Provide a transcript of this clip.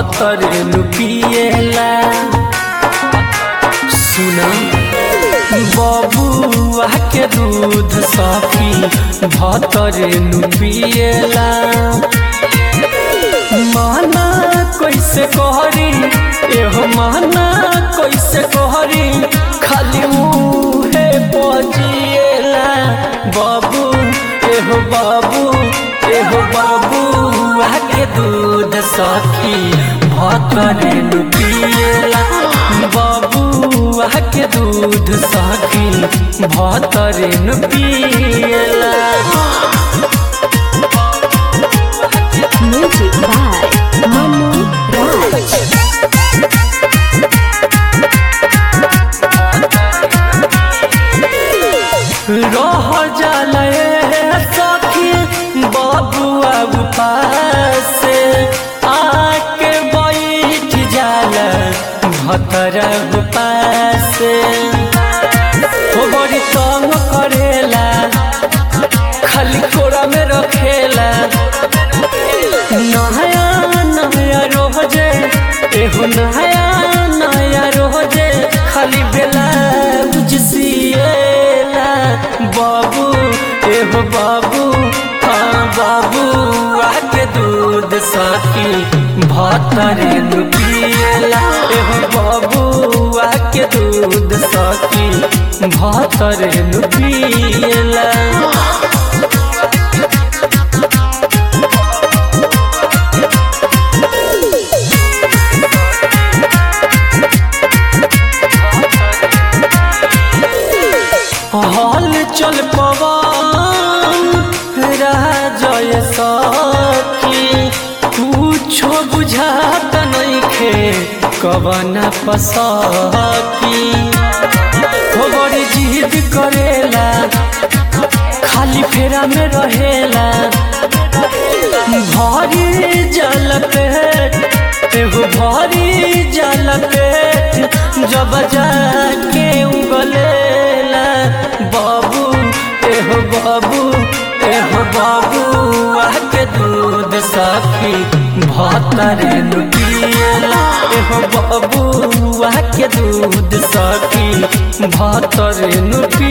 भतर पिएला सुना बबुआ के दूध सखी भतर पिएला माना कैसे कहरी एहो माना कैसे कहरी खाली मुहे बजिएला बाबू एहो बाबू एहो बाबू आके दूध सखी भतर पिएला बाबू आके दूध सखी भतर पिएला Music by Manu Raj. रह जाले सखी बबुआ उपास आके बैठ जाल भतर उपास हो बड़ी तंग करेला खाली कोरा में रखेला नया नया रोजे एहो नया नया रोजे खाली बेला बुझसिएला बाबू एहो बाबू हाँ बाबू आके दूध सखी भतर पिएला एहो बाबू आके दूध सखी भतर पिएला हल चल पवन राजय सखी कुछो बुझात नइखे कवन पसकी हो बड़ी जिद करेला खाली फेरा में रहेला भारी जल पेट एगो भारी जल पेट जब जाके उगलेला बाबू एहो बाबू एहो बाबू आके दूध सखी भतर पिएला एहो बाबू आके दूध सखी भतर